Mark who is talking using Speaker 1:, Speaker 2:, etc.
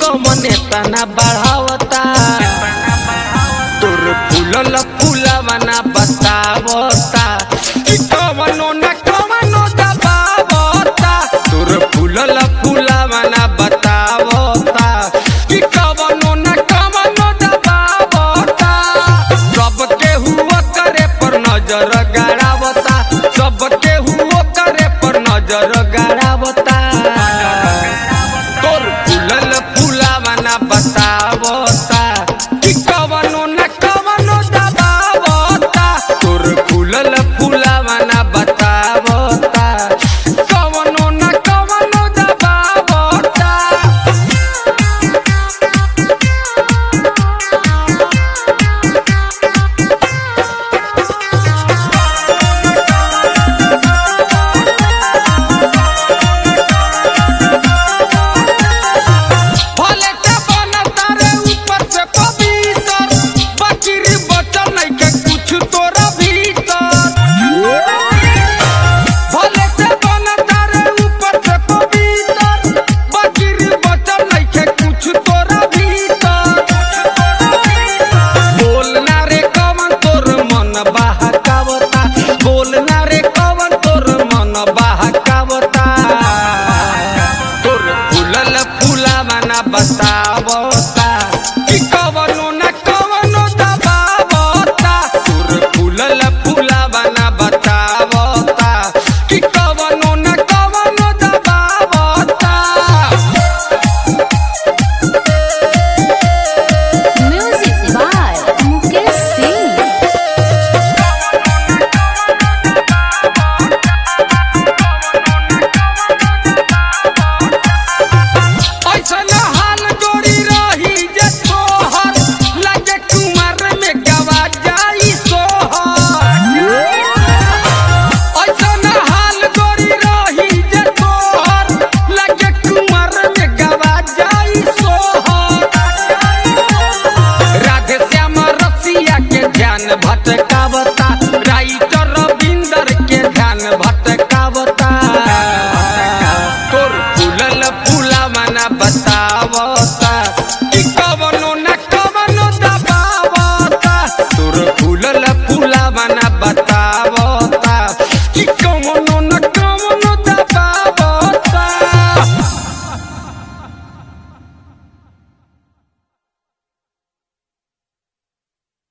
Speaker 1: कमने तना बढ़ावता तोर फूलल फूलवना बतावता कि कवनो न कवनो दबावता तोर फूलल फूलवना बतावता कि कवनो न कवनो दबावता सबके हुआ करे पर नजर गाड़ावता सबके हुआ करे पर नजर गाड़ावता तोर फूलल फूलावना बतावता कि कवनो न कवनो दबावता तोर फूलल फूलावना बतावता कवनो न कवनो दबावता भले ते बनता रे ऊपर से पवित्र बकरी बचल नइखे कुछ तोरा भीतर भले ते बनता रे ऊपर से पवित्र बकरी बचल नइखे कुछ तोरा भीतर बोलना रे कवन तोर मन बहकावता बोलना रे कवन तोर मन बहकावता तोर फूलल फूलावना बतावता